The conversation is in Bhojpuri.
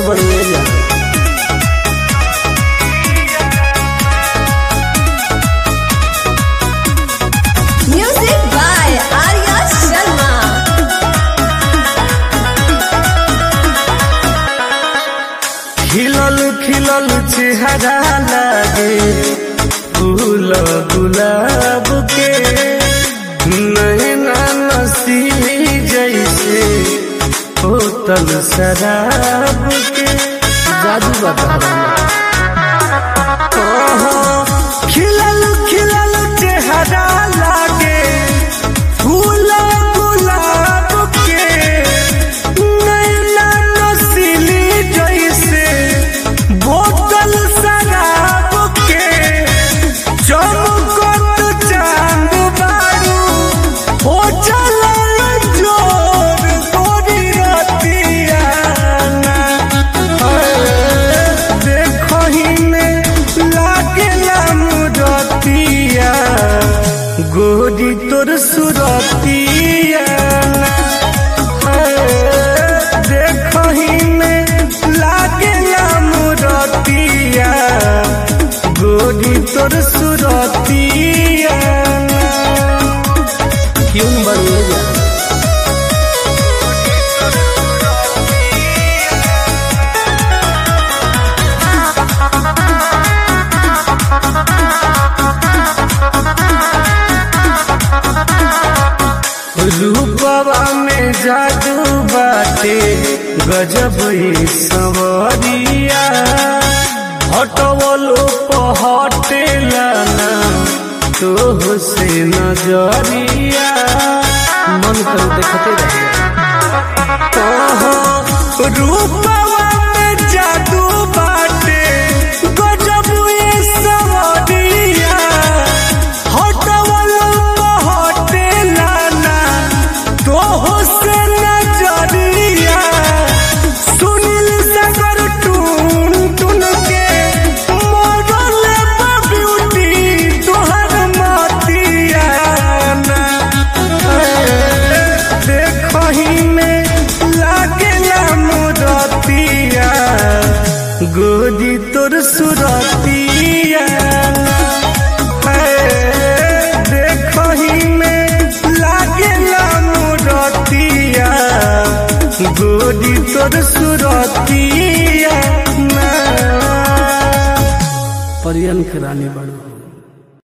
सुपर बढ़िया जा Music by Arya Sharma. खिलल खिलल चेहरा लागे फूल गुलाब के नैना नसीली जैसे होतल शराब के जादू बता खिलल खिलल चेहरा लागे फूल गुलाब के नैना नसीली जैसे बोतल शराब के चमकत चांद बारू हो चलल जोर तोरी रतिया देखही में लागेला मुरतिया गोरी तोर सुरतिया देखही में लागेला मुरतिया गोरी तोर सुरतिया क्यों बढ़िया जा रूपवा में जादू बाटे गजब ही सवरिया हटवलो पहटेला ना तोह से नजरिया मन कर देखते रहिए रूपवा में जादू बाटे गजब ही सवरिया हटवलो पहटेला ना तोह से नजरिया सुनील सागर टून टून के मॉडल ब्यूटी तोहर मतिया देखही में लागेला मुरतिया गोदी तोर सुरतिया देखही में लागेला मुरतिया गोदी तोर सुरतिया परियन के रानी बड़ो